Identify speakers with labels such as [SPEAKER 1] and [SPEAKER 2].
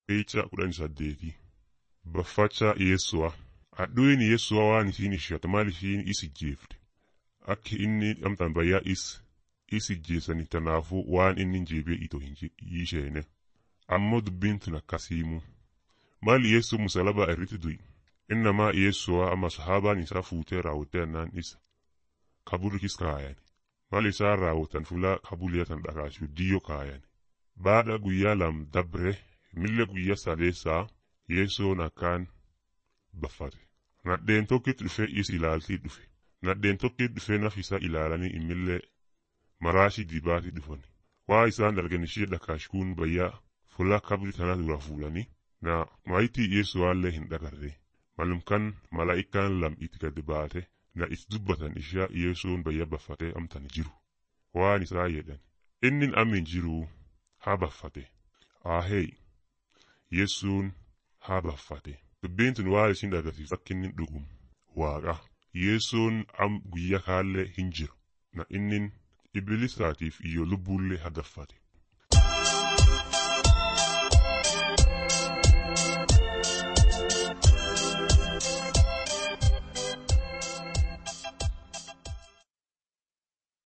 [SPEAKER 1] Eecha kudhan saddeeti. Baffacha Yeessu'a. Hadhuun Yeessu'a waan isiin ishatu maal ishiin is ijjeefte. Akki inni amtaan bayyaa is is ijjeessani tanaafuu waan inni jeebee itoo hin isheene. Ammoo dubbiin tun akkasiimu. Maal Yeessuu musalaba irratti du'i. Innamaa Yeessu'a amma sahaabaan isaa fuutee raawwattee annaan isa. Kaburikis kaayan. Maal isaan raawwatan fulaa kabuliyatan dhakaasuu diyyoo kaayan. Baadha guyyaa lam dabre mille guyyaa sadeessaa Yeessoon akkaan baffate. Nadheen tokkitti dhufe is ilaaltii dhufe. Nadheen tokkitti dhufe naf isaa ilaalanii immillee maraashii dibaatii dhufan. Waa isaan dargan ishee dhakaashkuun bayyaa fulaa kabri tana dura fuulanii na maayitii Yeessuwaallee hin dhagarre. Malumkan malaa'ikaan lam itti gadi baate na is dubbatan ishaa Yeessuun bayya baffatee amtan jiru. Waan isaa jedhan. Innin amin jiruu haa baffate. Aahee Yeessuun haa baffate. Dubbiin tun waan isin agarsiisu akka inni dhugum waaqa. Yeessuun am guyyaa kaallee hin jiru. Na innin ibilisaatiif iyyoo lubbuullee hagaffate.